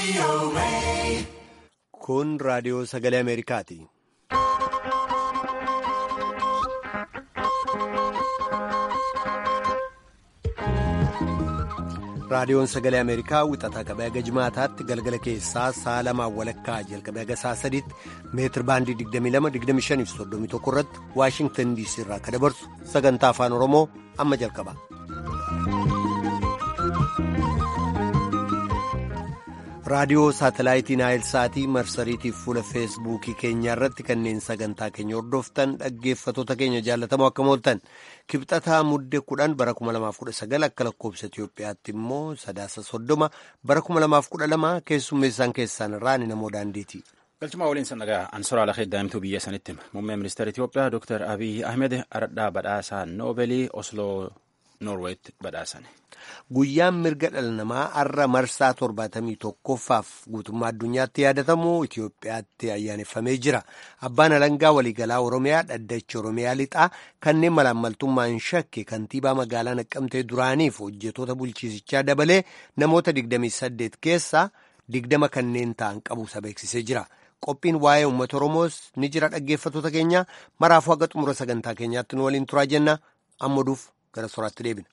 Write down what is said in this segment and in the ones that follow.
Kun raadiyoo sagalee Ameerikaati. Raadiyoon sagalee Ameerikaa wixataa qabee haga jimaataatti galgala keessaa sa'a lamaan walakkaa jalqabee haga sa'a sadiitti meetir baandii 22-25-31 irratti Waashingtan DC irraa akka dabarsu sagantaa afaan Oromoo amma jalqaba. raadiyoo saatalaayitii naayil saatii marsariitiif fuula feesbuukii keenyaa irratti kanneen sagantaa keenya hordoftan dhaggeeffatoota keenya jaallatamoo akka mooltan kibxataa mudde kudhan bara 2019 akka lakkoobsa Itiyoophiyaatti immoo sadaasa soddoma bara 2012 keessummeessaan keessaan irraa ni namoo daandiiti. galchumaa waliin sannagaa ansoraa lafee daa'imtuu biyya sanitti muummeen ministeera Itiyoophiyaa Dr. Abiy Ahmed aradhaa badhaasaa noobeelii Osloo Noorweetti badhaasan. Guyyaan mirga dhala namaa har'a marsaa torbaatamii tokkoffaaf guutummaa addunyaatti yaadatamu Itoophiyaatti ayyaaneffamee jira. Abbaan alangaa waliigalaa Oromiyaa dhaddachi Oromiyaa lixaa kanneen malaammaltummaan shakke kantiibaa magaalaa Naqqamtee duraaniif hojjetoota bulchiisichaa dabalee namoota 28 keessaa 20 kanneen ta'an qabuusa beeksisee jira. Qophiin waa'ee uummata Oromoos ni jira dhaggeeffatoota keenya maraafuu haga xumura sagantaa keenyaatti nu waliin turaa jenna ammaduuf gara soraatti deebina.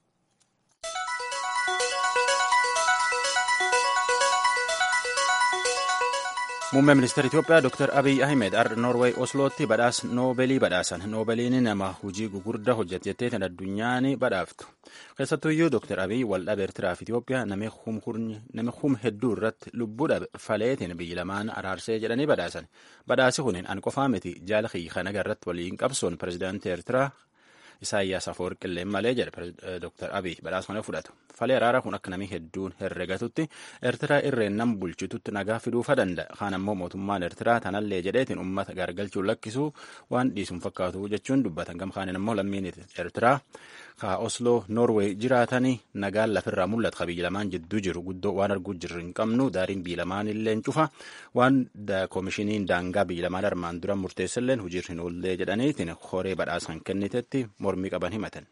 Muummeen ministeera Itiyoophiyaa Dr. Abiy Ahmed har'a Noorweey Oslootti badhaasa Noobeelii badhaasan. Noobeeliin nama hojii gugurdaa hojjete jettee kan addunyaan badhaaftu. Keessattuyyuu Dr. Abiy waldhabee Eertiraa fi Itiyoophiyaa nama hum hedduu irratti lubbuu dhabe faleetiin biyyi lamaan araarsee jedhanii badhaasan. Badhaasi kun an qofaa miti jaala kana irratti waliin qabsoon pirezidaantii Eertiraa Isaayyaas Afawarqi illee malee jedhe Dr. Abiy badhaasa kana fudhatu. Falee araaraa kun akka namni hedduun herregatutti Eertiraa irreen nam bulchitutti nagaa fiduufa danda'a. Kaan ammoo mootummaan Eertiraa tanallee jedheetiin uummata gargalchuun lakkisuu waan dhiisuun fakkaatu jechuun dubbatan. Gamkaaniin ammoo lammiin Eertiraa ka Osloo Noorweey jiraatanii nagaan lafirraa mul'atu ka biyya lamaan jidduu jiru guddoo waan arguu jirru hin qabnu daariin biyya lamaan illee cufa waan koomishiniin daangaa biyya lamaan armaan dura murteessalleen hojiirra hin oollee jedhaniitiin horee badhaasan kennitetti mormii qaban himatan.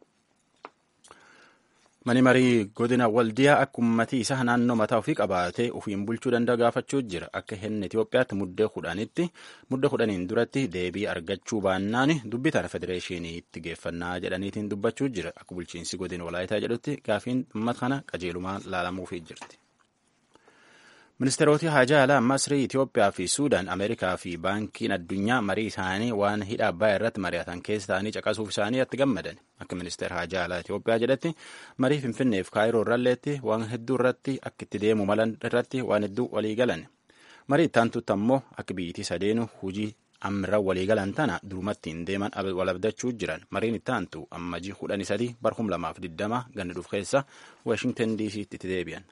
Mani marii godina waldiyaa akka uummatii isaa naannoo mataa ofii qabaatee ofiin bulchuu danda'a gaafachuu jira. Akka hinni Itoophiyaatti muddee kudhanitti muddee kudhaniin duratti deebii argachuu baannaan dubbitaan federeeshiniitti geeffannaa jedhaniitiin dubbachuu jira. Akka bulchiinsi godina walaayitaa jedhutti gaafiin uummata kana qajeelumaan laalamuufii jirti. Ministeeroti haajaa alaa Masrii, Itoophiyaa fi Suudaan, Ameerikaa fi Baankiin Addunyaa marii isaanii waan hidha Abbayaa irratti mari'atan keessa ta'anii caqasuuf isaanii itti gammadan. Akka ministeera haajaa alaa Itoophiyaa jedhetti marii Finfinnee fi Kaayiroo irralleetti waan hedduu irratti akka itti deemu malan irratti waan hedduu walii galan. Marii itti aantutti ammoo akka biyyittii sadeenu hojii ammirra walii galan tana durumatti hin deeman wal abdachuu jiran. Mariin itti aantu ammajii kudhanii sadii bara kuma lamaaf diddama ganna dhuuf keessa Waashingtan DC'tti itti deebi'an.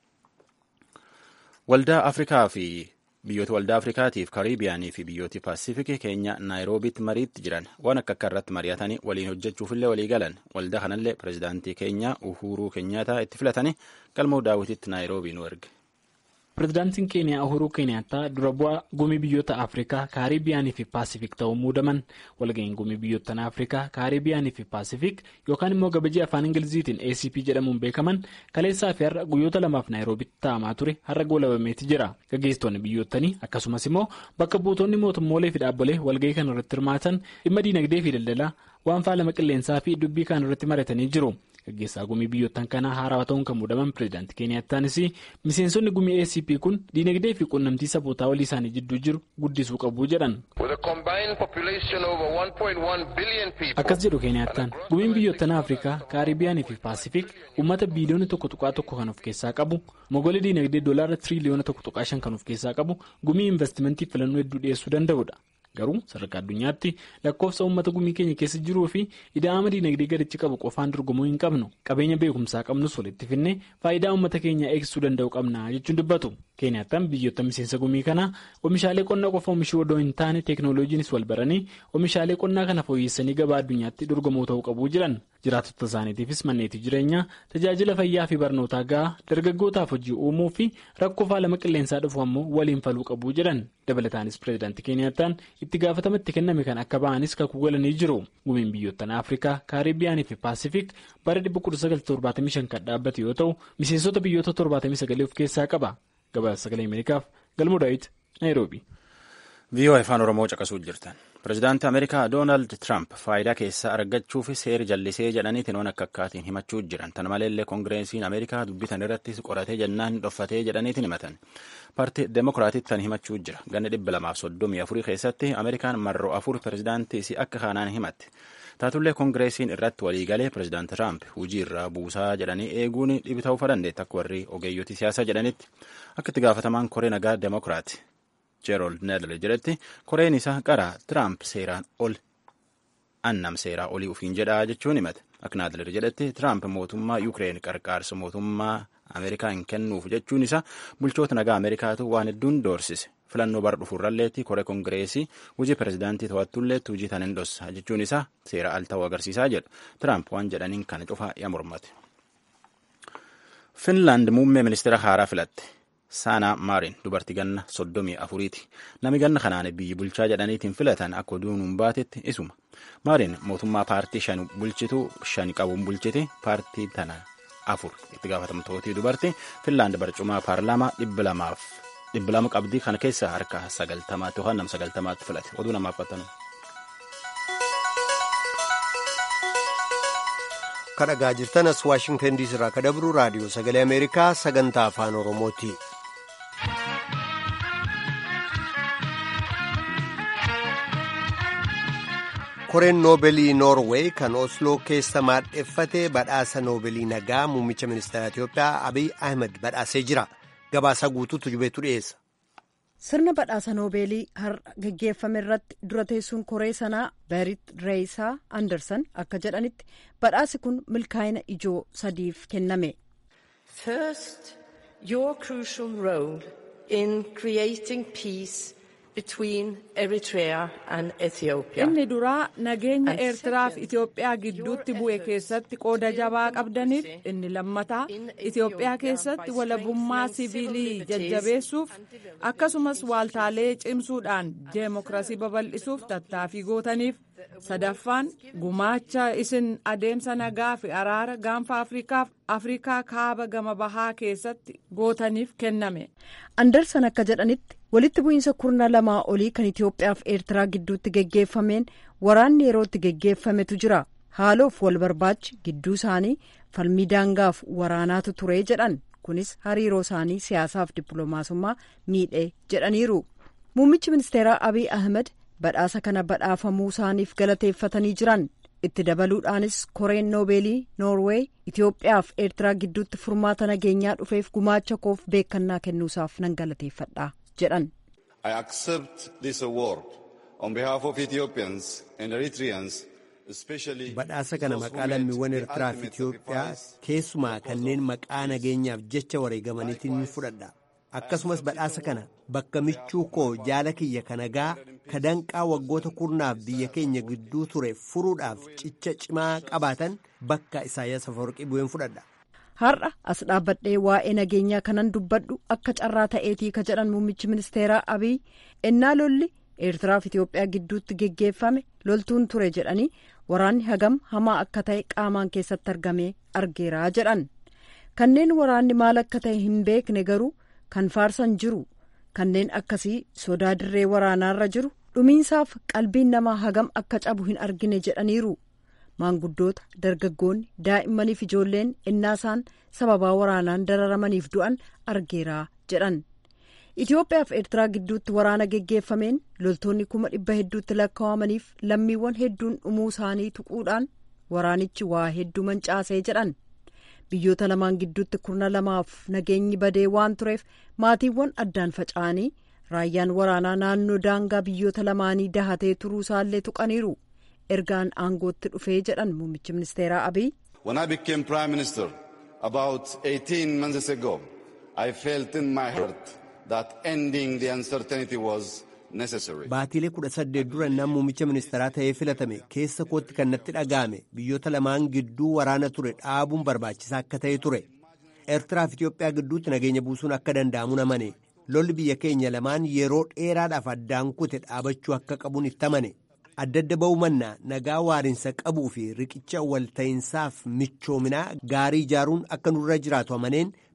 Waldaa Afrikaa fi biyyoota waldaa Afrikaatiif Kariibiyaanii fi biyyoota Paasifikii keenya Naayiroobiitti mariitti jiran waan akka akka irratti mari'atanii waliin hojjechuufillee walii galan waldaa kanallee pirezidaantii keenya Uhuruu Keenyaataa itti filatanii galmoo daawwititti Naayiroobii nu erge. Pireezidaantiin Keeniyaa Uhuruu Keeniyaataa dura bu'aa gumii biyyoota Afrikaa, Kaaribiyaanii fi Paasifik ta'uun muudaman walga'iin gumii biyyoottan Afrikaa, Kaaribiyaanii fi Paasifik yookaan immoo gabajii afaan Ingiliziitiin ACP jedhamuun beekaman kaleessaa fi har'a guyyoota lamaaf Naayiroobitti taa'amaa ture har'a goolabameeti jira. Gaggeessitoonni biyyoottanii akkasumas immoo bakka buutonni mootummoolee fi dhaabbolee walga'ii kana irratti hirmaatan dhimma diinagdee fi daldalaa waan faalama qilleensaa fi dubbii kan irratti maratanii jiru. Gaggeessaa gumii biyyoottan kanaa haarawaa ta'uun kan muudaman pireezidaantii Keeniyaataanis miseensonni gumii ACP kun diinagdee fi quunnamtii sabootaa walii isaanii jidduu jiru guddisuu qabu jedhan. Akkas jedhu Keeniyaataan gumiin biyyoottan Afrikaa, Kaaribiyaanii fi Paasifik uummata biiliyoona tokko tuqaa tokko kan of keessaa qabu mogolee diinagdee doolaara tiriliyoona tokko tuqaa shan kan of keessaa qabu gumii investimentii filannoo hedduu dhiyeessuu danda'udha. Garuu sadarkaa addunyaatti lakkoofsa uummata gumii keenya keessa jiruu fi ida'ama diinagdee gadichi qabu qofaan dorgomuu hin qabnu qabeenya beekumsaa qabnus walitti finnee faayidaa uummata keenyaa eegsisuu danda'u qabna jechuun dubbatu. Keeniyaataan biyyoota miseensa gumii kanaa oomishaalee qonnaa qofa oomishuu odoo hin taane teeknooloojiinis wal baranii oomishaalee qonnaa kana fooyyessanii gabaa addunyaatti dorgomuu ta'uu qabu jedhan. Jiraattota isaaniitiifis manneetii jireenyaa tajaajila fayyaa fi barnootaa gahaa dargaggootaaf hojii uumuu fi rakkoo faalama qilleensaa dhufu ammoo waliin faluu qabu jedhan. Dabalataanis pireezidaantii Keeniyaataan itti gaafatama itti kenname kan akka ba'anis kakuu galanii jiru. Gumiin biyyoottan Afrikaa, Kaaribiyaanii fi Paasifik bara 1975 kan dhaabbate yoo ta'u, miseensota biyyoota 79 of keessaa qaba. gabaasa sagalee ameerikaaf galmoo daawit naayiroobi. viiyoo afaan oromoo caqasuu jirtan pirezidaantii ameerikaa doonaald tiraamp faayidaa keessaa argachuuf seera jallisee jedhaniitiin waan akka akkaatiin himachuu jiran tana maleellee koongireesiin ameerikaa dubbitan irratti qoratee jennaan dhoffatee jedhaniitiin himatan paartii deemokiraatiitti tan himachuu jira ganna dhibba lamaaf soddomii afurii keessatti ameerikaan marroo afur pirezidaantii si akka kanaan himatte taatullee koongireesiin irratti waliigalee pirezidaanti tiraamp hujii irraa buusaa jedhanii eeguun dhibi ta'uu dandeetti akka warri ogeeyyotii siyaasaa jedhanitti akka itti gaafatamaan koree nagaa deemokiraati. jeerold needle jedhetti koreen isaa qaraa tiraamp seeraan ol annam seeraa olii ufiin jedhaa jechuun himate akka naadler jedhetti tiraamp mootummaa yuukireen qarqaarsa mootummaa ameerikaa hin kennuuf jechuun isaa bulchoota nagaa ameerikaatu waan hedduun doorsise filannoo bara dhufurralleetti koree koongireesii hojii pirezidaantii to'attulleetti hojii tan hin dhossa jechuun isaa seera al ta'uu agarsiisaa jedhu tiraamp waan jedhaniin kana cufaa yaa mormate. finlaand muummee ministeera haaraa filatte. saanaa maarin dubartii ganna soddomii afuriiti nami ganna kanaan biyyi bulchaa jedhaniitiin filatan akka oduun hin baatetti isuma maarin mootummaa paartii shan bulchitu shan qabuun bulchiti paartii tana afur itti gaafatamtootii dubartii finlaand barcumaa paarlaamaa dhibba lamaaf dhibba lama qabdii kana keessa harka sagaltamaatti yookaan nam sagaltamaatti filate oduu namaaf qattanu. kadhagaa jirtanas waashingtan diisii irraa kadabru raadiyoo sagalee ameerikaa sagantaa afaan oromooti. koreen noobeelii noorweey kan osloo keessa maadheffate badhaasa noobeelii nagaa muummicha ministeera itiyoophiyaa abiy ahmed badhaasee jira gabaasa guutuutu jubeetu dhiyeessa. sirna badhaasa noobeelii har'a geggeeffame irratti dura teessuun koree sanaa berit reeyisaa anderson akka jedhanitti badhaasi kun milkaa'ina ijoo sadiif kenname. first your crucial role in creating peace between Eritrea and Ethiopia. Inni duraa nageenya Eertiraa fi Itoophiyaa gidduutti bu'e keessatti qooda jabaa qabdaniif inni lammataa Itoophiyaa keessatti walabummaa siviilii jajjabeessuuf akkasumas waaltaalee cimsuudhaan deemokiraasii babal'isuuf tattaaffii gootaniif sadaffaan gumaacha isin adeemsa nagaa fi araara gaanfa afrikaaf afrikaa kaaba gama bahaa keessatti gootaniif kenname. andersan akka jedhanitti walitti bu'iinsa kurna lamaa olii kan itiyoophiyaa fi eertiraa gidduutti geggeeffameen waraanni yerootti geggeeffametu jira haaloof wal barbaachi gidduu isaanii falmii daangaaf waraanaatu ture jedhan kunis hariiroo isaanii siyaasaaf dippiloomaasummaa miidhee jedhaniiru muummichi ministeeraa abiy ahmed badhaasa kana badhaafamuu isaaniif galateeffatanii jiran itti dabaluudhaanis koreen noobeelii noorweey itiyoophiyaa fi eertiraa gidduutti furmaata nageenyaa dhufeef gumaacha koof beekannaa kennuusaaf nan galateeffadha jedhan. I accept this award on behalf of Ethiopians and Eritreans. badhaasa kana maqaa lammiiwwan eertiraa fi itiyoophiyaa keessumaa kanneen maqaa nageenyaaf jecha wareegamaniitiin ni fudhadha akkasumas badhaasa kana bakka michuu koo jaala kiyya kanagaa ka danqaa waggoota kurnaaf biyya keenya gidduu ture furuudhaaf cicha cimaa qabaatan bakka isaayyaas afawarqii bu'een fudhadha. har'a as dhaabbadhee waa'ee nageenyaa kanan dubbadhu akka carraa ta'eetii ka jedhan muummichi ministeeraa abiy ennaa lolli eertiraa fi itiyoophiyaa gidduutti geggeeffame loltuun ture jedhanii waraanni hagam hamaa akka ta'e qaamaan keessatti argamee argeeraa jedhan kanneen waraanni maal akka ta'e hin beekne garuu kan faarsan jiru kanneen akkasii sodaa dirree waraanaarra jiru dhumiinsaaf qalbiin namaa hagam akka cabu hin argine jedhaniiru maanguddoota dargaggoonni daa'immaniif ijoolleen innaasaan sababaa waraanaan dararamaniif du'an argeeraa jedhan itiyoophiyaa fi eertiraa gidduutti waraana geggeeffameen loltoonni kuma dhibba hedduutti lakkaawamaniif lammiiwwan hedduun dhumuu isaanii tuquudhaan waraanichi waa hedduu mancaasee jedhan biyyoota lamaan gidduutti kurna lamaaf nageenyi badee waan tureef maatiiwwan addaan faca'anii raayyaan waraanaa naannoo daangaa biyyoota lamaanii dahatee turuu isaallee tuqaniiru ergaan aangootti dhufee jedhan muummichi ministeeraa abiy. When I became prime minister about 18 months ago, I felt in my heart that ending the uncertainty was necessary. Baatiilee kudha saddeet dura nama muummicha ministeeraa ta'ee filatame keessa kootti kan natti dhaga'ame biyyoota lamaan gidduu waraana ture dhaabuun barbaachisaa akka ta'e ture. Eertiraa fi Itoophiyaa gidduutti nageenya buusuun akka danda'amu amane lolli biyya keenya lamaan yeroo dheeraadhaaf addaan kute dhaabachuu akka qabuun itti amane. adda adda ba'uu mannaa nagaa waarinsa qabuu fi riqicha walta'insaaf michoominaa gaarii ijaaruun akka nurra jiraatu amaneen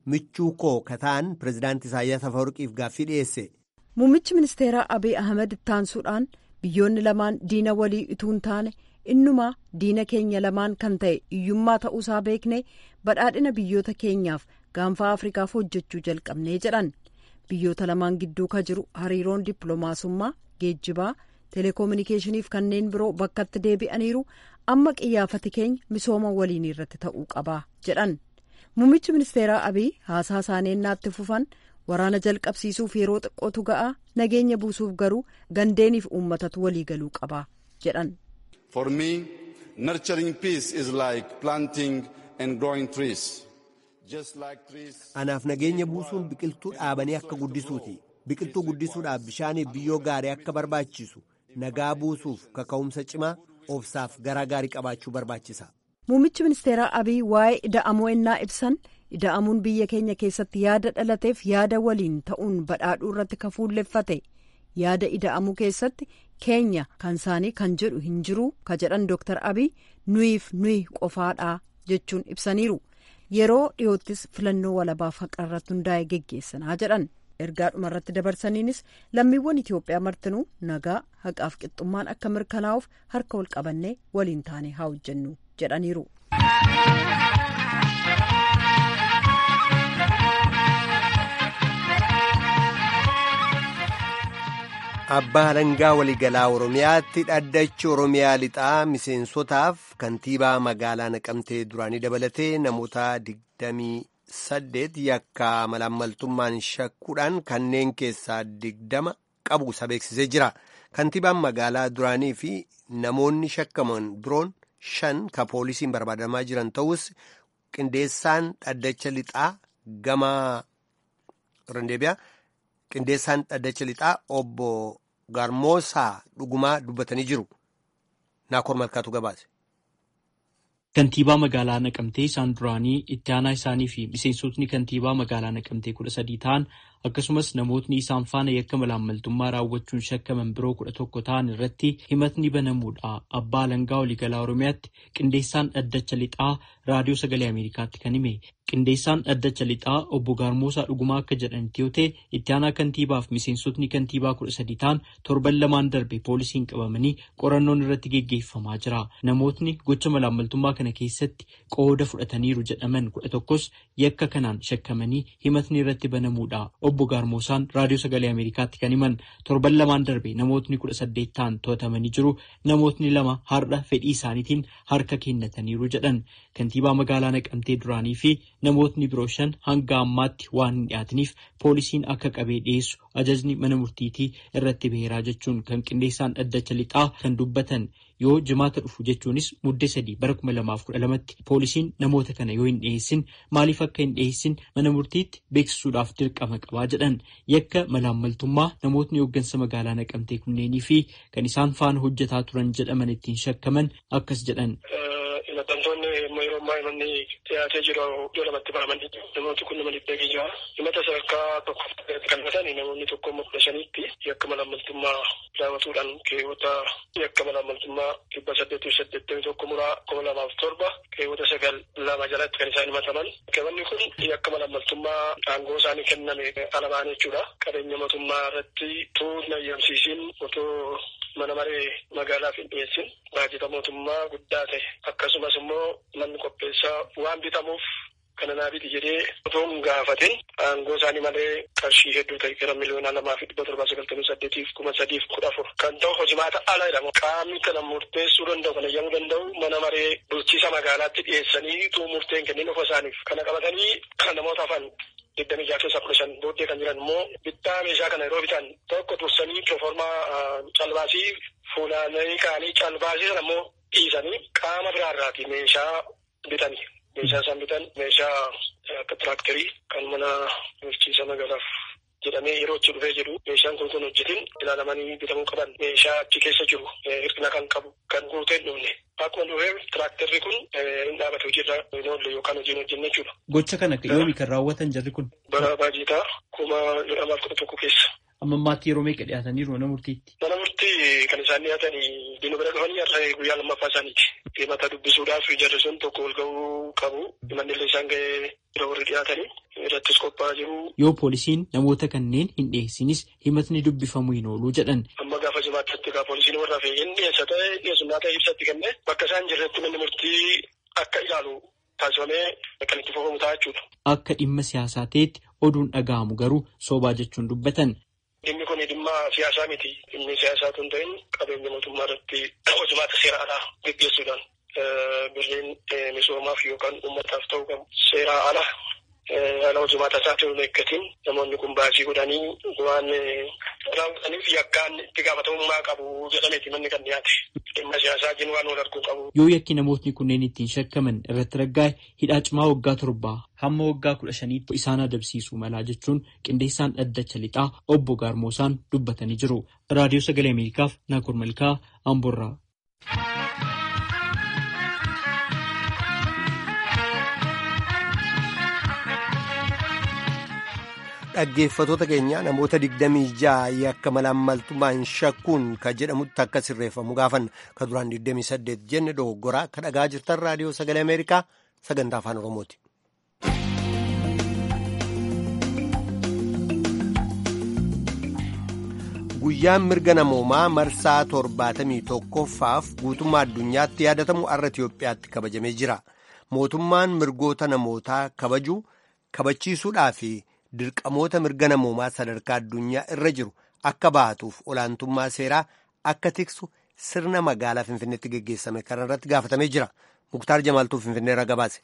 michuu koo kataan pireezidaantii Isaayyaas Afawarqiif gaaffii dhiyeesse. Muummichi ministeeraa Abiy Ahmed ittaansuudhaan biyyoonni lamaan diina walii utuu hin taane innumaa diina keenya lamaan kan ta'e hiyyummaa ta'uusaa beekne badhaadhina biyyoota keenyaaf gaanfaa Afrikaaf hojjechuu jalqabnee jedhan. Biyyoota lamaan gidduu ka jiru hariiroon dippiloomaasummaa, geejjibaa, teleekoominikeeshiniif kanneen biroo bakkatti deebi'aniiru amma qiyyaafati keenya misooma waliin irratti ta'uu qaba jedhan. Muummichi ministeeraa Abiy haasaa isaanii naatti fufan waraana jalqabsiisuuf yeroo xiqqootu ga'a nageenya buusuuf garuu gandeeniif uummatatu walii galuu qaba jedhan. For me, nurturing peace is like planting and growing trees. Anaaf nageenya buusuun biqiltuu dhaabanii akka guddisuuti. Biqiltuu guddisuudhaaf bishaaniif biyyoo gaarii akka barbaachisu nagaa buusuuf kaka'umsa cimaa obsaaf garaa gaarii qabaachuu barbaachisa. Muummichi ministeeraa Abiy waa'ee ida'amuu ennaa ibsan ida'amuun biyya keenya keessatti yaada dhalateef yaada waliin ta'uun badhaadhuu irratti ka fuulleffate yaada ida'amuu keessatti keenya kan isaanii kan jedhu hin jiru ka jedhan Dr. Abiy nuyiif nuyi qofaadhaa jechuun ibsaniiru. Yeroo dhiyoottis filannoo walabaaf haqa irratti hundaa'e geggeessanaa jedhan. ergaa dhumarratti dabarsaniinis lammiiwwan Itoophiyaa martinuu nagaa haqaaf qixxummaan akka mirkanaa'uuf harka wal qabannee waliin taane haa hojjennu jedhaniiru. Abbaa Alangaa waliigalaa Oromiyaatti dhaddachi Oromiyaa lixaa miseensotaaf kantiibaa magaalaa Naqamtee duraanii dabalatee namoota digdamii saddeet yakka malaammaltummaan shakkuudhaan kanneen keessaa digdama qabu isa beeksisee jira. Kantiibaan magaalaa duraanii fi namoonni shakkaman biroon shan ka poolisiin barbaadamaa jiran ta'us qindeessaan dhaddacha lixaa gama rendeebiyaa qindeessaan dhaddacha lixaa obbo Garmoosaa dhugumaa dubbatanii jiru. Naakoor Malkaatu gabaase. Kantiibaa magaalaa Naqamtee isaan duraanii itti aanaa isaanii fi miseensotni kantiibaa magaalaa Naqamtee kudha sadii ta'an akkasumas namootni isaan faana yakka malaammaltummaa raawwachuun shakkaman biroo kudha tokko ta'an irratti himatni banamuudha. Abbaa Alangaa waliigalaa Oromiyaatti qindeessaan dhaddacha lixaa raadiyoo sagalee Ameerikaatti kan hime. Qindeessaan dhaddacha lixaa obbo Gaarmoosaa dhugumaa akka jedhanitti yoo ta'e itti aanaa kantiibaaf miseensotni kantiibaa kudha sadii ta'an torban lamaan darbe poolisiin qabamanii qorannoon irratti geggeeffamaa jira. Namootni gocha malaammaltummaa kana keessatti qooda fudhataniiru jedhaman kudha tokkos yakka kanaan shakkamanii himatni irratti banamuudha. Obbo Gaarmoosaan raadiyoo sagalee Ameerikaatti kan himan torban lamaan darbe namootni kudha saddeet ta'an to'atamanii jiru. Namootni lama har'a fedhii isaaniitiin harka kennataniiru jedhan. Kantiibaa magaalaa Naqamtee duraanii fi namootni biroo shan hanga ammaatti waan hin dhiyaataniif poolisiin akka qabee dhiyeessu ajajni mana murtiitii irratti baheeraa jechuun kan qindeessaan dhaddacha lixaa kan dubbatan yoo jimaata dhufu jechuunis muddee sadii bara kuma lamaaf kudha lamatti poolisiin namoota kana yoo hin dhiyeessin maaliif akka hin dhiyeessin mana murtiitti beeksisuudhaaf dirqama qabaa jedhan yakka malaammaltummaa namootni hooggansa magaalaa naqamtee kunneenii fi kan isaan faana hojjetaa turan jedhaman ittiin shakkaman akkas jedhan. Himatamtoonni yeroo ammaa himanni dhiyaatee jiru iddoo lamatti bahamanii namooti kun nama dhibba jira. Himata sadarkaa tokkoof kan himatan namoonni tokko immoo kudha shaniitti yakka malaammaltummaa raawwatuudhaan keewwata yakka malaammaltummaa dhibba saddeetii saddeettamii tokko muraa kuma lamaaf torba keewwata sagal lama jalatti kan isaan himataman. Qabanni kun yakka malaammaltummaa aangoo isaanii kenname alaabaan jechuudha. Qabeenya mootummaa irratti tuutna eeyyamsiisiin otoo mana maree magaalaaf hin dhiyeessin baajata mootummaa guddaa ta'e akkasumas immoo manni qopheessaa waan bitamuuf kana naa biti jedhee otoo hin gaafatin aangoo isaanii malee qarshii hedduu ta'e gara miliyoona lamaa fi dhibba torbaa sagaltamii saddeetiif kuma sadiif kudha afur kan ta'u hojimaata ala jedhamu qaamni kana murteessuu danda'u kana eeyyamuu danda'u mana maree bulchiisa magaalaatti dhiyeessanii tuu murteen kennin ofa isaaniif kana qabatanii kan namoota afan digdamii jaha keessaa kudha shan booddee kan jiran immoo bittaa meeshaa kana yeroo bitan tokko dursanii proformaa calbaasii fuulaanii kaanii calbaasii sana immoo dhiisanii qaama biraarraati meeshaa bitanii. Meeshaa isaan bitan meeshaa akka tiraaktarii kan mana bulchiisa magaalaaf jedhamee yeroo itti dhufee jedhu meeshaan kun kun hojjetin ilaalamanii bitamuu qaban meeshaa achi keessa jiru hirkina kan qabu kan guutee hin dhufne. Akkuma dhufee tiraaktarri kun hin dhaabatu hojiirra hin oolle yookaan hojii hin hojjenne jechuudha. Gocha kana yoomi kan raawwatan jarri kun? Bara baajitaa kuma lamaaf kudha tokko keessa. Amma ammaatti yeroo meeqa dhiyaataniiru mana murtiitti? Mana murtii kan isaan isaan dhiyaatanii diinu bira dhufanii har'a guyyaa lammaffaa isaaniiti. Himata dubbisuudhaaf jarri sun tokko ol ga'uu qabu. Himanni illee isaan ga'ee bira warri dhiyaatanii irrattis qophaa'aa jiru. Yoo poolisiin namoota kanneen hin dhiyeessinis himatni dubbifamu hin oolu jedhan. Amma gaafa jimaatti egaa poolisiin warra fe'ee hin dhiyeessa ta'e dhiyeessummaa ta'e ibsatti kennee bakka isaan jirretti manni murtii akka ilaalu taasifamee kan itti fufamu ta'a jechuudha. Akka dhimma siyaasaa ta'etti oduun dhaga'amu garuu soobaa jechuun dubbatan. Dhimmi kun dhimma siyaasaa miti. Dhimmi siyaasaa tun ta'in qabeenya mootummaa irratti hojimaata seeraadhaa gaggeessuudhaan birriin misoomaaf yookaan uummataaf ta'uu qabu. Seeraa ala haala hojimaata isaatiin hin eeggatiin namoonni kun baasii godhanii waan raawwataniif yakkaan itti gaafatamummaa qabu jedhameeti manni kan dhiyaate. Dhimma siyaasaa jin waan wal arguu qabu. Yoo yakki namootni kunneen ittiin shakkaman irratti raggaa'e hidhaa cimaa waggaa torbaa hamma waggaa kudha shaniitti isaan adabsiisuu malaa jechuun qindeessaan dhaddacha lixaa obbo Gaarmoosaan dubbatanii jiru. Raadiyoo Sagalee Ameerikaaf Naakur Malkaa Amborraa. Dhaggeeffatoota keenya namoota digdamii ja'a yakka malaammaltummaan shakkuun kan jedhamutti akka sirreeffamu gaafan ka duraan digdamii saddeet jenne dogoggoraa ka dhagaa jirtan raadiyoo sagalee ameerikaa sagantaa afaan oromooti. guyyaan mirga namoomaa marsaa torbaatamii tokkoffaaf guutummaa addunyaatti yaadatamu har'a Itiyoophiyaatti kabajamee jira. Mootummaan mirgoota namootaa kabajuu kabachiisuudhaa fi dirqamoota mirga namoomaa sadarkaa addunyaa irra jiru akka baatuuf olaantummaa seeraa akka tiksu sirna magaalaa Finfinneetti geggeessame kanarratti gaafatamee jira. Muktaar Jamaaltuu Finfinneerra gabaase.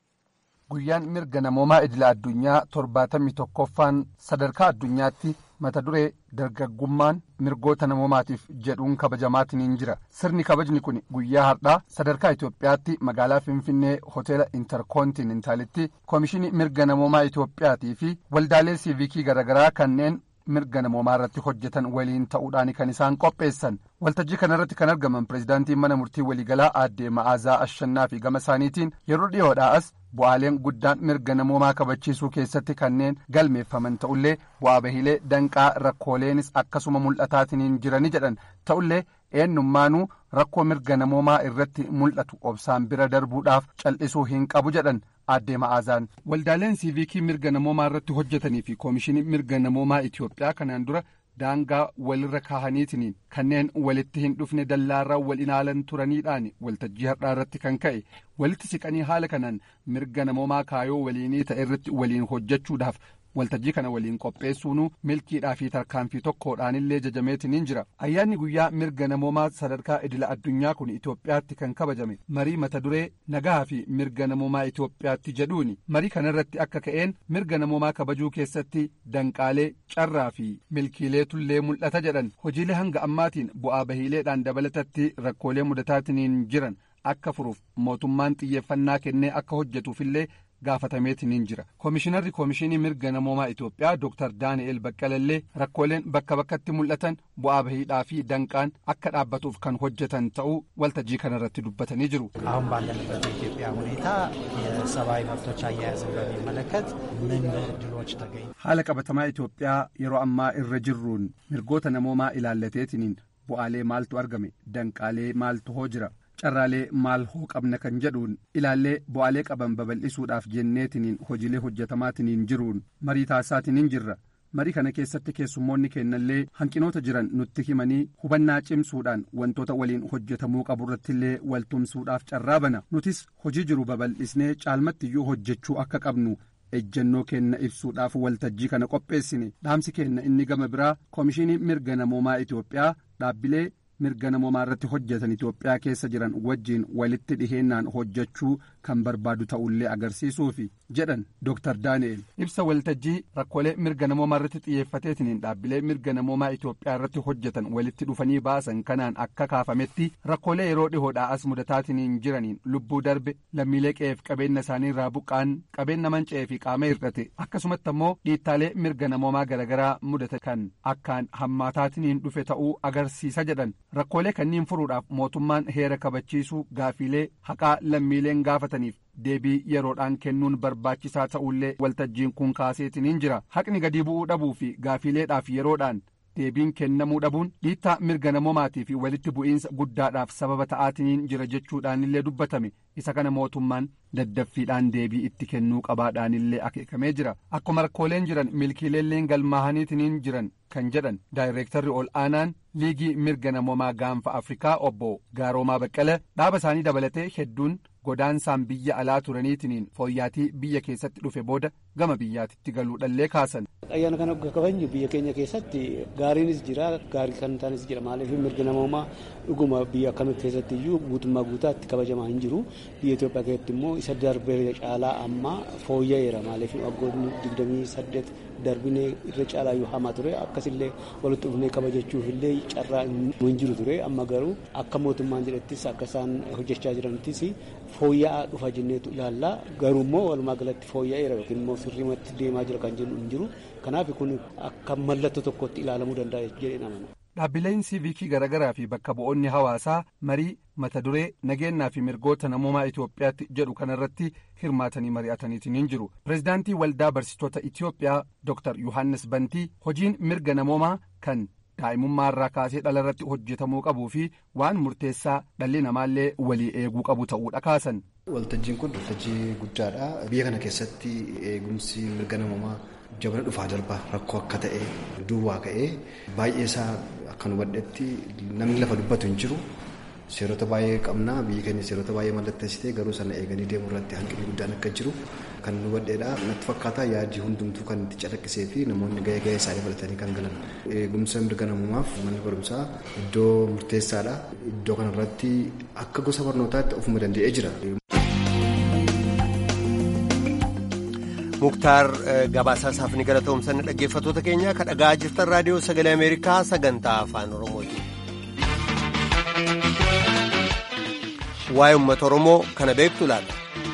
Guyyaan mirga namoomaa idila addunyaa torbaatamii tokkoffaan sadarkaa addunyaatti mata duree dargaggummaan mirgoota namoomaatiif jedhuun kabajamaatiin jira. Sirni kabajni kun guyyaa har'aa sadarkaa Itoophiyaatti magaalaa Finfinnee hoteela Interkontinentaalitti Koomishinii mirga namoomaa Itoophiyaatii fi waldaalee siivikii garaagaraa kanneen mirga namoomaa irratti hojjetan waliin ta'uudhaan kan isaan qopheessan. Waltajjii kanarratti kan argaman pireezidaantiin mana murtii waliigalaa aadde Ma'aazaa Ashannaa fi gama isaaniitiin yeroo dhiyoodhaas bu'aaleen guddaan mirga namoomaa kabachiisuu keessatti kanneen galmeeffaman ta'ullee bu'aa bahiilee danqaa rakkooleenis akkasuma mul'ataatiin jirani jedhan ta'ullee eenyummaanuu rakkoo mirga namoomaa irratti mul'atu obsaan bira darbuudhaaf cal'isuu hin qabu jedhan aadde ma'aazaan waldaaleen siivikii mirga namoomaa irratti hojjetanii fi koomishinii mirga namoomaa Itoophiyaa kanaan dura daangaa walirra kaahaniitiin kanneen walitti hin dhufne dallaarraa wal ilaalan turaniidhaan waltajjii har'aa irratti kan ka'e walitti siqanii haala kanaan mirga namoomaa kaayoo waliinii ta'e irratti waliin hojjechuudhaaf waltajjii kana waliin qopheessuun milkiidhaa fi tarkaanfii tokkodhaanillee jajameetiin jira ayyaanni guyyaa mirga namoomaa sadarkaa idila addunyaa kun Itoophiyaatti kan kabajame marii mata duree nagaa fi mirga namoomaa Itoophiyaatti jedhuuni marii kanarratti akka ka'een mirga namoomaa kabajuu keessatti danqaalee carraa fi milkiileetullee mul'ata jedhan hojiilee hanga ammaatiin bu'aa bahiileedhaan dabalatatti rakkoolee mudataatiin jiran akka furuuf mootummaan xiyyeeffannaa kennee akka hojjetuufillee gaafatameetiin jira koomishinarri koomishinii mirga namoomaa Itoophiyaa Dr. Daani'el Baqqalallee rakkooleen bakka bakkatti mul'atan bu'aa bahiidhaa fi danqaan akka dhaabbatuuf kan hojjetan ta'uu waltajjii kanarratti dubbatanii jiru. አሁን ባለንበት የኢትዮጵያ ሁኔታ የሰብአዊ መብቶች አያያዝን በሚመለከት ምን እድሎች ተገኙ? haala qabatamaa Itoophiyaa yeroo ammaa irra jirruun mirgoota namoomaa ilaallateetiin bu'aalee maaltu argame danqaalee maaltu hoo jira. carraalee maal hoo qabna kan jedhuun ilaallee bu'aalee qaban babal'isuudhaaf jenneetiniin hojiilee hojjetamaatiniin jiruun marii taasisaatiniin jirra marii kana keessatti keessummoonni kennallee hanqinoota jiran nutti himanii hubannaa cimsuudhaan wantoota waliin hojjetamuu qaburrattillee waltumsuudhaaf carraa bana nutis hojii jiru babal'isnee caalmattiyyuu hojjechuu akka qabnu ejjennoo kenna ibsuudhaaf waltajjii kana qopheessine dhaamsi kenna inni gama biraa koomishinii mirga namoomaa Itoophiyaa dhaabbilee mirga namoomaa irratti hojjetan Itoophiyaa keessa jiran wajjiin walitti dhiheennaan hojjechuu kan barbaadu ta'ullee agarsiisuufi jedhan Dr. Daani'el ibsa waltajjii rakkoolee mirga namoomaa irratti xiyyeeffateetiin dhaabbilee mirga namoomaa Itoophiyaa irratti hojjetan walitti dhufanii baasan kanaan akka kaafametti rakkoolee yeroo dhihoodhaa as mudataatiin jiraniin lubbuu darbe lammiilee qe'eef qabeenya isaanii irraa buqqaan qabeenya manca'ee fi qaama hir'ate akkasumatti ammoo dhiittaalee mirga namoomaa garaagaraa mudate kan akkaan hammaataatiin dhufe ta'uu agarsiisa jedhan. rakkoolee kanniin furuudhaaf mootummaan heera kabachiisuu gaafiilee haqaa lammiileen gaafataniif deebii yeroodhaan kennuun barbaachisaa ta'ullee waltajjiin kun kaaseetiniin jira haqni gadi bu'uu dhabuu fi gaafiileedhaaf yeroodhaan deebiin kennamuu dhabuun dhiittaa mirga namoomaatii fi walitti bu'iinsa guddaadhaaf sababa ta'aatiin jira jechuudhaanillee dubbatame isa kana mootummaan daddaffiidhaan deebii itti kennuu qabaadhaanillee akeekamee jira akkuma rakkooleen jiran milkiileelleen galmaahaniitiin jiran kan jedhan daayireektarri ol aanaan liigii mirga namoomaa gaanfa afrikaa obbo gaaroomaa baqqala dhaaba isaanii dabalatee hedduun godaansaan biyya alaa turaniitiin fooyyaatii biyya keessatti dhufe booda gama biyyaatitti galuudhallee kaasan. ayyaana kana kabajnu biyya keenya keessatti gaariinis jira gaarii kan taanis jira maaliif mirga namoomaa dhuguma biyya akkamii keessatti iyyuu guutummaa guutaatti kabajamaa hin jiru biyya Itoophiyaa keessatti immoo isa darbee caalaa amma fooyya'eera maaliif waggoonni digdamii saddeet darbinee irra caalaa yoo hamaa ture akkasillee walitti dhufnee kabajachuuf illee carraa hin jiru ture amma garuu akka mootummaan jedhettis akka isaan hojjechaa jiranittis fooyya'aa dhufa jenneetu ilaalla garuu immoo walumaa galatti fooyya'eera yookiin immoo sirriimatti deemaa jira kan jennu hin jiru kanaaf kun akka mallattoo tokkotti ilaalamuu danda'a jedhee namana. Dhaabbileen siiviikii garaagaraa fi bakka bu'oonni hawaasaa marii mata duree nageenyaa fi mirgoota namoomaa Itoophiyaatti jedhu kanarratti hirmaatanii mari'ataniitiin hin jiru. Pireezidaantii Waldaa Barsiistota Itoophiyaa Dr. Yohaannis Bantii hojiin mirga namoomaa kan daa'imummaa irraa kaasee dhalarratti hojjetamuu qabuu fi waan murteessaa dhalli namaallee walii eeguu qabu ta'uudha kaasan. Waltajjiin kun waltajjii guddaadha. Biyya kana keessatti eegumsi mirga namoomaa jabana dhufaa darbaa rakkoo akka ta'e duwwaa ka'ee baay'ee isaa akka hubadhetti namni lafa dubbatu hin jiru. Seerota baay'ee qabna biyyi keenya seerota baay'ee mallatteessitee garuu sana eeganii deemuu irratti hanqinni guddaan akka jiru kan hubadheedha. Natti fakkaata yaadii hundumtuu kan itti calaqqisee fi namoonni gahee gahee isaanii baratanii kan galan. Eegumsa mirga namoomaaf manni barumsaa iddoo murteessaadha. Iddoo kanarratti akka gosa barnootaatti ofuma danda'ee jira. muktaar gabaasaa isaaf ni galatoomsanne dhaggeeffattoota keenya kan dhagaa jirtan raadiyoo sagalee ameerikaa sagantaa afaan oromooti. waa'ee uummata oromoo kana beektu laata.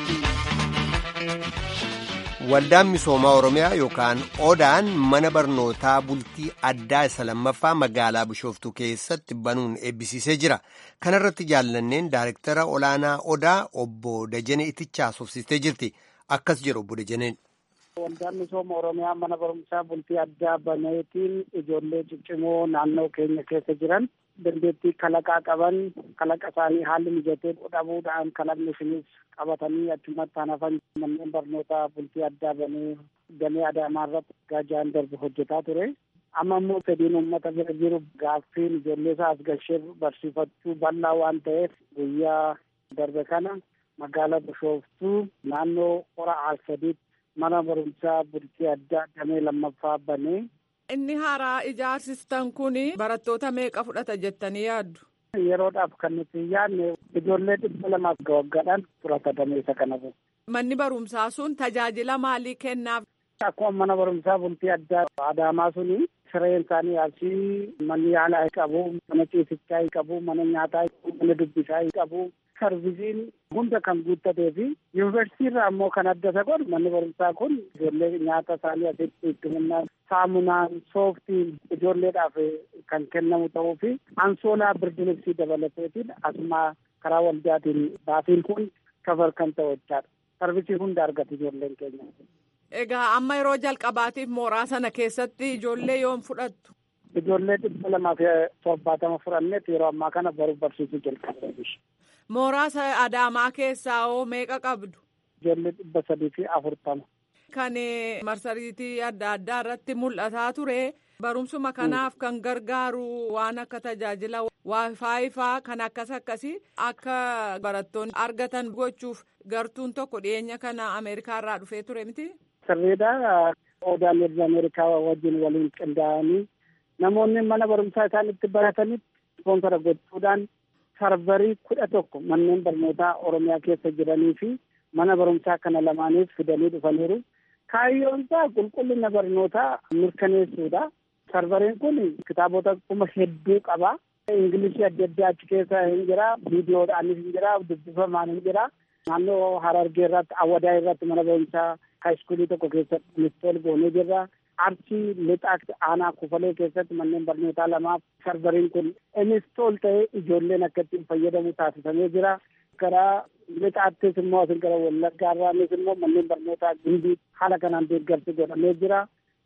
waldaan misoomaa oromiyaa yookaan odaan mana barnootaa bultii addaa isa lammaffaa magaalaa bishooftuu keessatti banuun eebbisiisee jira kanarratti jaallanneen daayirektara olaanaa odaa obbo Dajanee Itichaa haasofsiistee jirti akkas jedhu obbo Dajaneen. Waldaan misooma Oromiyaa mana barumsaa bultii addaa baneetiin ijoollee ciccimoo naannoo keenya keessa jiran dandeettii kalaqaa qaban kalaqa isaanii haalli mijatee dhabuudhaan kalaqni sunis qabatanii achumatti hafan manneen barnootaa bultii addaa banee damee adaamaa irratti gaajaan darbu hojjetaa ture. Amma immoo fedhiin uummata bira jiru gaaffiin ijoollee isaa as galchee barsiifachuu bal'aa waan ta'eef guyyaa darbe kana magaalaa Bishooftuu naannoo hora Arsadiitti mana barumsaa bultii addaa damee lammaffaa banee. Inni haaraa ijaarsistan kun barattoota meeqa fudhata jettanii yaaddu? Yeroodhaaf kan nuti yaadne ijoollee dhibba lamaaf waggaadhaan fudhata dameessa kana. Manni barumsaa sun tajaajila maalii kennaaf? Akkuma mana barumsaa bultii addaa Adaamaa suni sireen isaanii asii manni yaalaa qabu, mana ciisichaa qabu, mana nyaataa mana dubbisaa qabu. Sarvisiin hunda kan guuttatee fi yuunivarsiitii irraa ammoo kan adda isa godhu manni barumsaa kun ijoollee nyaata isaanii asitti itti humnaan saamunaan sooftiin ijoolleedhaaf kan kennamu ta'uu fi ansoolaa birdilibsii dabalateetiin asuma karaa waldaatiin baatiin kun kafar kan ta'u jechaadha. Sarvisii hunda argatu ijoolleen keenya. Egaa amma yeroo jalqabaatiif mooraa sana keessatti ijoollee yoom fudhattu? Ijoollee dhibba lamaa fi torbaatama fudhanneet yeroo ammaa kana baruu barsiisuu jalqabeera. Mooraa Adaamaa keessaa hoo meeqa qabdu? Ijoollee dhibba sadii fi afurtama. Kan marsariitii adda addaa irratti mul'ataa ture barumsuma kanaaf kan gargaaru waan akka tajaajila waayifaayifaa kan akkas akkasii akka barattoonni argatan gochuuf gartuun tokko dhiyeenya kana Ameerikaa irraa dhufee ture miti. Sirriidha. Odaan erga Ameerikaa wajjin waliin qindaa'anii namoonni mana barumsaa isaan itti baratanitti ispoonsara gochuudhaan sarvarii kudha tokko manneen barnootaa Oromiyaa keessa jiranii fi mana barumsaa kana lamaaniif fidanii dhufaniiru. Kaayyoon isaa qulqullina barnootaa mirkaneessuudha. Sarvariin kun kitaabota kuma hedduu qaba. Ingilishii adda addaa achi keessa hin jira. Viidiyoodhaanis hin jira. Dubbifamaan hin jira. Naannoo Harargee irratti Awwadaa irratti mana barumsaa haayiskuulii tokko keessatti inistool goonee jirra. Arsii lixaa aanaa kufalee keessatti manneen barnootaa lamaaf sarvariin kun inistool ta'ee ijoolleen akka ittiin fayyadamu taasifamee jira. Karaa lixaattis immoo asin gara wallaggaa irraanis immoo manneen barnootaa gindii haala kanaan deeggarsi godhamee jira.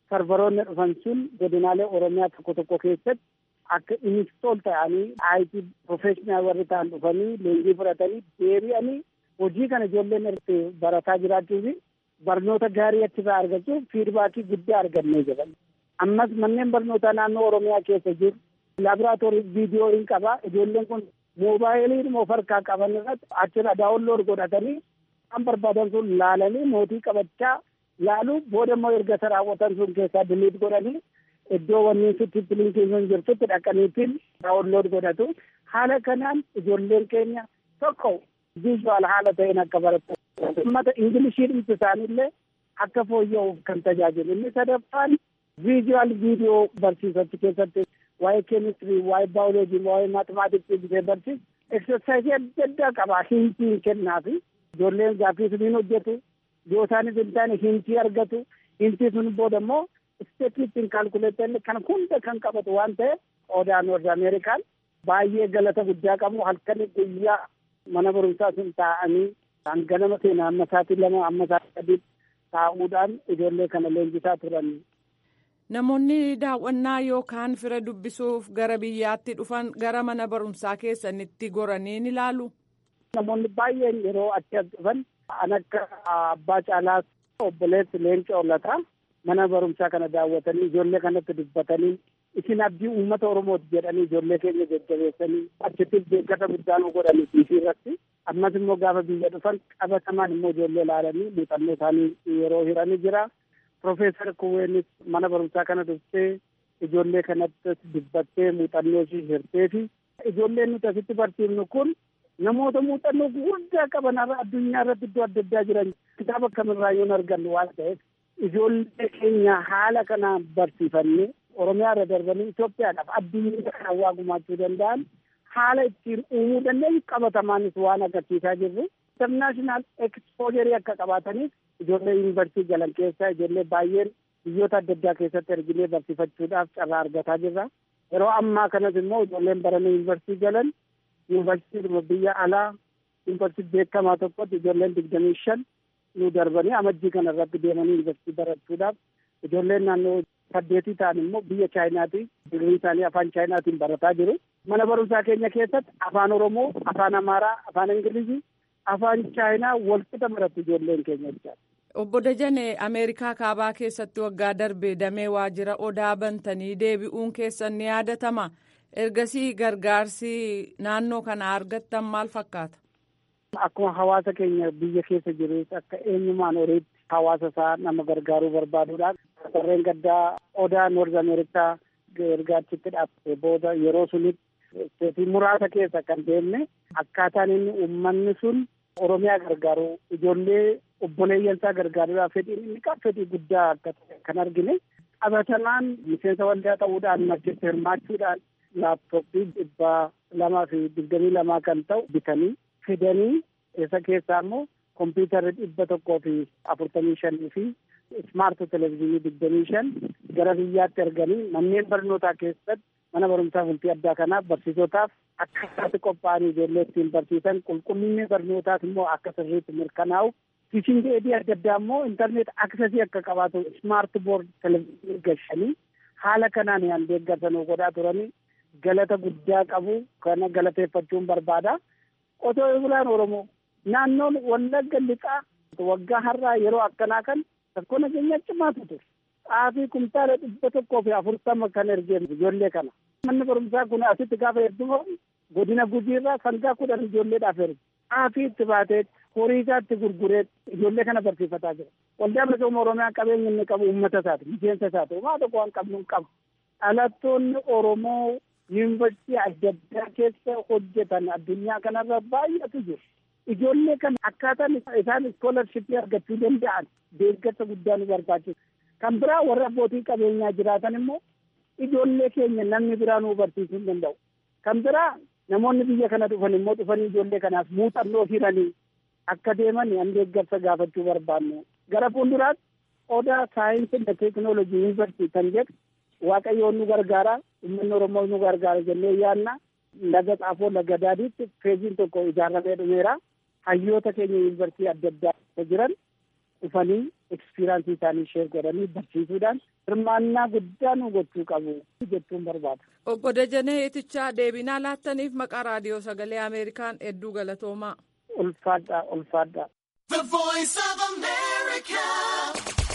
sarbaroonni dhufan sun godinaalee oromiyaa tokko tokko keessatti akka inistool ta'anii IT professional warri ta'an dhufanii leenjii fudhatanii deebi'anii hojii kana ijoolleen irratti barataa jiraachuu fi barnoota gaarii achirraa argachuuf fiidbaakii guddaa argannee jedhan. Ammas manneen barnootaa naannoo oromiyaa keessa jiru laaboraatoorii viidiyoo hin qaba ijoolleen kun moobaayilii of harkaa qaban irratti achirra daawunlood godhatanii kan barbaadan sun laalanii mootii qabachaa laalu booda immoo erga isa raawwatan sun keessaa diliit godhanii iddoo wanni sitti linkii sun jirtutti dhaqaniitiin daawunlood godhatu haala kanaan ijoolleen keenya tokko viizuwaal haala ta'een akka baratu ummata ingilishii dhimsi isaaniillee akka fooyya'uuf kan tajaajilu inni sadaffaan viizuwaal viidiyoo barsiisatti keessatti waa'ee keemistirii waa'ee baayoloojii waa'ee maatimaatiksii bisee barsiisu eksersaayisii adda addaa qaba hintiin kennaafi ijoolleen gaaffii suniin hojjetu yoo isaanis hin taane hintii argatu hintii sun booda immoo isteepiittiin kaalkuleetan kan hunda kan qabatu waan ta'eef odaa noord ameerikaan baay'ee galata guddaa qabu halkan guyyaa mana barumsaa sun taa'anii hanganama seenaa amma sa'aatii lama amma sa'aatii sadii taa'uudhaan ijoollee kana leenjisaa turan. Namoonni daawwannaa yookaan fira dubbisuuf gara biyyaatti dhufan gara mana barumsaa keessanitti goranii ni ilaalu. Namoonni baay'een yeroo achi as dhufan an akka abbaa caalaas obboleessi leenca ollataa mana barumsaa kana daawwatanii ijoollee kanatti dubbatanii isin abdii uummata oromooti jedhanii ijoollee keenya jajjabeessanii achitti beekkata guddaa nu godhanii fiisii irratti ammas immoo gaafa biyya dhufan qabatamaan immoo ijoollee ilaalanii muuxannoo isaanii yeroo hiranii jira. Profeesar Kuweenis mana barumsaa kana dhuftee ijoollee kanatti dubbattee muuxannoo ishii hirtee fi ijoolleen nuti asitti barsiifnu kun namoota muuxannoo guddaa qaban irraa addunyaa irratti iddoo adda addaa jiran kitaaba kamirraa yoon argannu waan ta'eef ijoollee keenya haala kanaan barsiifannee Oromiyaa irra darbanii Itoophiyaadhaaf addunyaa kana waa gumaachuu danda'an haala ittiin uumuu dandeenyu qabatamaanis waan agarsiisaa jirru. Internaashinaal ekspoojeri akka qabaataniif ijoollee yuunivarsiitii galan keessaa ijoollee baay'een biyyoota adda addaa keessatti erginee barsiifachuudhaaf carraa argataa jirra. Yeroo ammaa kanas immoo ijoolleen baranii yuunivarsiitii galan yuunivarsiitii biyya alaa yuunivarsiitii beekamaa tokkotti ijoolleen digdamii shan nu darbanii amajjii kana irratti deemanii yuunivarsiitii barachuudhaaf ijoolleen naannoo saddeetii ta'an immoo biyya chaayinaatii digrii isaanii afaan chaayinaatiin barataa jiru. Mana barumsaa keenya keessatti afaan Oromoo, afaan Amaaraa, afaan Ingilizii, afaan Chaayinaa walqixa baratu ijoolleen keenya jechaadha. Obbo Dajane Ameerikaa kaabaa keessatti waggaa darbe damee waajjira odaa bantanii deebi'uun keessan ni yaadatama. Ergasii gargaarsi naannoo kana argattan maal fakkaata? Akkuma hawaasa keenya biyya keessa jirus akka eenyumaan horiitti hawaasa isaa nama gargaaruu barbaaduudhaan warreen gaddaa odaa noord ameerikaa gargaarchitti dhaabbate booda yeroo sunitti isteetii muraasa keessa kan deemne akkaataan inni uummanni sun oromiyaa gargaaru ijoollee obboleeyyansaa gargaaruudhaaf fedhiin inni qabu fedhii guddaa akka ta'e kan argine qabatamaan miseensa waldaa ta'uudhaan maddatti hirmaachuudhaan laaptooppii dhibbaa lamaa fi digdamii lamaa kan ta'u bitanii fidanii isa keessaa immoo kompiitarri dhibba tokkoo fi afurtamii shanii fi ismaart televezyiinii digdamii shan gara biyyaatti erganii manneen barnootaa keessatti mana barumsaa bultii addaa kanaaf barsiisotaaf akkasitti qophaa'anii ijoollee ittiin barsiisan qulqullinni barnootaas immoo akka sirriitti mirkanaa'u tiishingi dheedhii adda addaa immoo intarneet aksesii akka qabaatu ismaart boord televezyiinii gashanii haala kanaan yaan deeggarsanuu godhaa turanii galata guddaa qabu kana galateeffachuun barbaada. Qotee bulaan Oromoo naannoon wallagga lixaa waggaa har'aa yeroo akkanaa kan rakkoo nageenyaa cimaatu ture. Xaafii kumtaala dhibba tokkoo fi afurtama kan ergee ijoollee kana. Manni barumsaa kun asitti gaafa heddumamu godina gujiirraa sangaa kudhan ijoolleedhaaf erge. Xaafii itti baatee horii isaa itti gurguree ijoollee kana barsiifataa jira. Waldaa misooma Oromiyaa qabeenya inni qabu uummata isaati, miseensa isaati. Homaa tokko waan qabnu hin qabu. Dhalattoonni Oromoo yuunivarsiitii adda addaa keessa hojjetan addunyaa kanarra baay'eetu jiru. Ijoollee kana akkaataan isaan iskoolarshipii argachuu danda'an deeggarsa guddaa nu barbaachisa. Kan biraa warra abbootii qabeenyaa jiraatan immoo ijoollee keenya namni biraa nu barsiisuu hin danda'u. Kan biraa namoonni biyya kana dhufan immoo dhufanii ijoollee kanaaf muuxannoo hiranii akka deeman an deeggarsa gaafachuu barbaannu. Gara fuulduraatti odaa saayinsii fi teekinooloojii yuunivarsiitii kan jedhu waaqayyoon nu gargaara uummanni oromoo nu gargaara jennee yaanna laga xaafoo laga daadiitti feeziin tokko ijaaramee dhumeera hayyoota keenya yuunivarsiitii adda addaa jiran dhufanii ekspiraansii isaanii sheer godhanii barsiisuudhaan hirmaannaa guddaa nu gochuu qabu jechuun barbaada. Obbo Dajanee Itichaa deebinaa laattaniif maqaa raadiyoo sagalee Ameerikaan hedduu galatoomaa. Ulfaadhaa ulfaadhaa. The voice of America.